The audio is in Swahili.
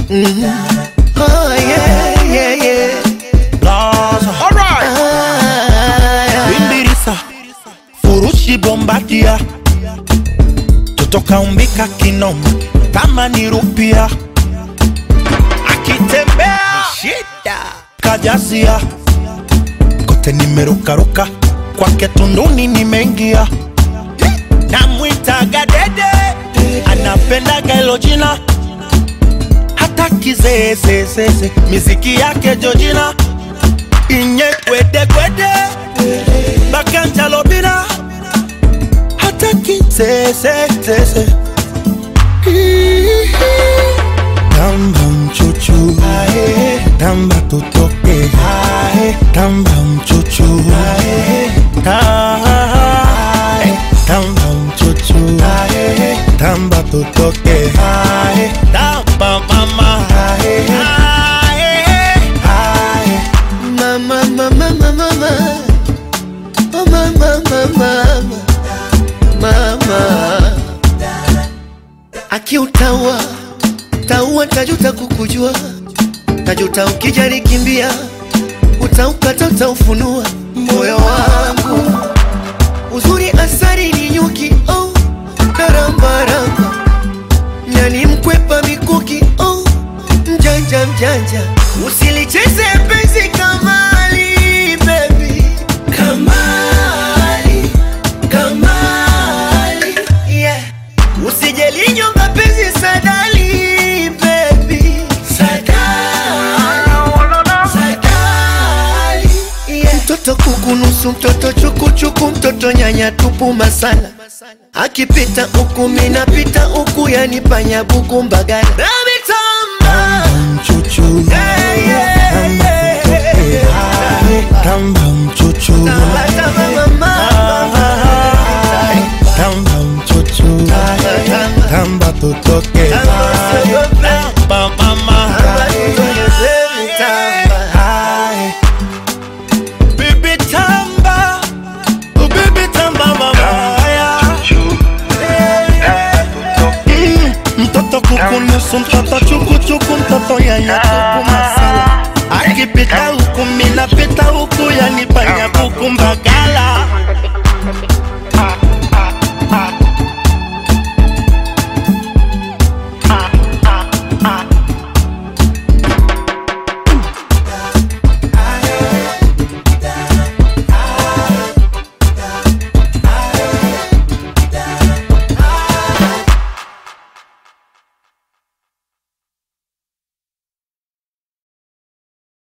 Oh, yeah, yeah, yeah. Gaza. Ah, Bimbirisa furushi bombadia totoka umbika kinoma kama ni rupia akitembea shida. kajazia kote nimerukaruka kwake tunduni nimeingia namwitaga dede anapendaga hilo jina hata kizeezezeze miziki yake jojina inye kwedekwede bakanjalobina hata kizeezezeze tamba mchuchu tamba tutoke tamba mchuchu Ta- tamba mchuchu tamba tutoke tamba mama Mama, mama, mama, mama. Oh, mama, mama, mama. Mama. Akiutaua taua, tajuta kukujua, tajuta ukijari kimbia, utaukata, utaufunua moyo wangu. Uzuri asari ni nyuki, oh, narambaramba nyani mkwepa mikuki, oh, mjanja mjanja, usilicheze penzi kamali, baby, kamali, kamali, yeah. Usijelinyonga penzi sadali, baby, sadali, sadali, yeah. Mtoto kuku nusu, mtoto chukuchuku, mtoto nyanya tupu masala akipita huku minapita huku, yani panya buku mbagala Ramitamba. mchuchu Yeah, yeah, yeah. tamba mchuchu Tamba, mama. tamba mchuchu tamba tutoke tamba mama Aye. Bibi tamba Oh, bibi tamba mama Mm, mtoto kukunusu mtoto chukuchuku mtoto yanya tupu masala akipita huku minapita huku yani panya buku mbagala